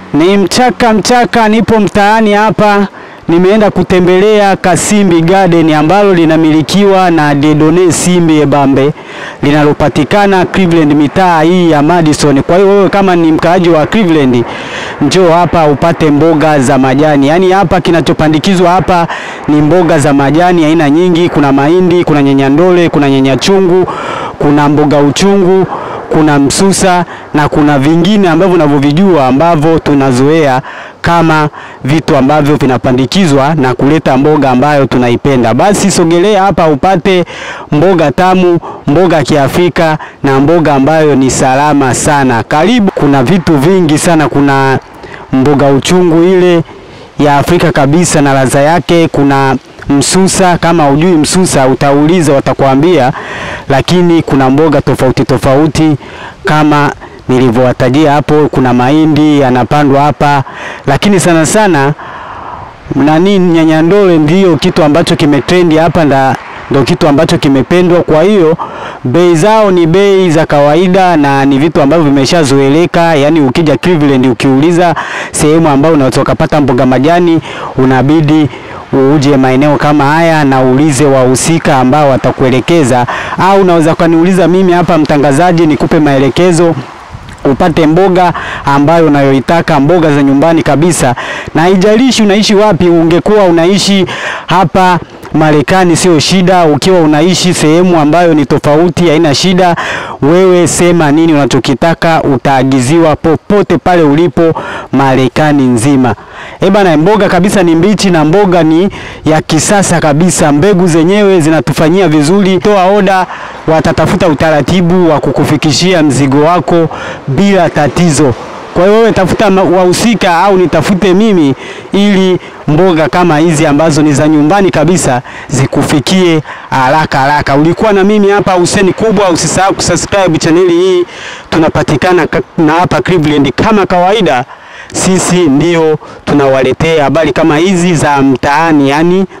Ni mchaka mchaka, nipo mtaani hapa, nimeenda kutembelea Kasimbi Garden ambalo linamilikiwa na Dedone Simbi Ebambe linalopatikana Cleveland, mitaa hii ya Madison. Kwa hiyo wewe kama ni mkaaji wa Cleveland, njoo hapa upate mboga za majani. Yaani hapa kinachopandikizwa hapa ni mboga za majani aina nyingi. Kuna mahindi, kuna nyanyandole, kuna nyanyachungu, kuna mboga uchungu kuna msusa na kuna vingine ambavyo unavyovijua ambavyo tunazoea kama vitu ambavyo vinapandikizwa na kuleta mboga ambayo tunaipenda. Basi sogelea hapa upate mboga tamu, mboga ya Kiafrika na mboga ambayo ni salama sana. Karibu, kuna vitu vingi sana. Kuna mboga uchungu ile ya Afrika kabisa na ladha yake. Kuna msusa, kama hujui msusa utauliza, watakwambia. Lakini kuna mboga tofauti tofauti kama nilivyowatajia hapo. Kuna mahindi yanapandwa hapa, lakini sana sana nani, nyanyandole ndiyo kitu ambacho kimetrendi hapa nda ndio kitu ambacho kimependwa. Kwa hiyo bei zao ni bei za kawaida na ni vitu ambavyo vimeshazoeleka. Yani ukija Cleveland, ukiuliza sehemu ambayo unaweza ukapata mboga majani, unabidi uje maeneo kama haya na uulize wahusika ambao watakuelekeza, au unaweza ukaniuliza mimi hapa mtangazaji, nikupe maelekezo upate mboga ambayo unayoitaka, mboga za nyumbani kabisa, na haijalishi unaishi wapi. Ungekuwa unaishi hapa Marekani sio shida, ukiwa unaishi sehemu ambayo ni tofauti haina shida. Wewe sema nini unachokitaka, utaagiziwa popote pale ulipo Marekani nzima. Eh bana, mboga kabisa ni mbichi na mboga ni ya kisasa kabisa. Mbegu zenyewe zinatufanyia vizuri. Toa oda, watatafuta utaratibu wa kukufikishia mzigo wako bila tatizo. Kwa hiyo wewe tafuta wahusika au nitafute mimi ili mboga kama hizi ambazo ni za nyumbani kabisa zikufikie haraka haraka. Ulikuwa na mimi hapa Hussein Kubwa, usisahau kusubscribe chaneli hii. Tunapatikana na hapa Cleveland kama kawaida, sisi ndio tunawaletea habari kama hizi za mtaani yani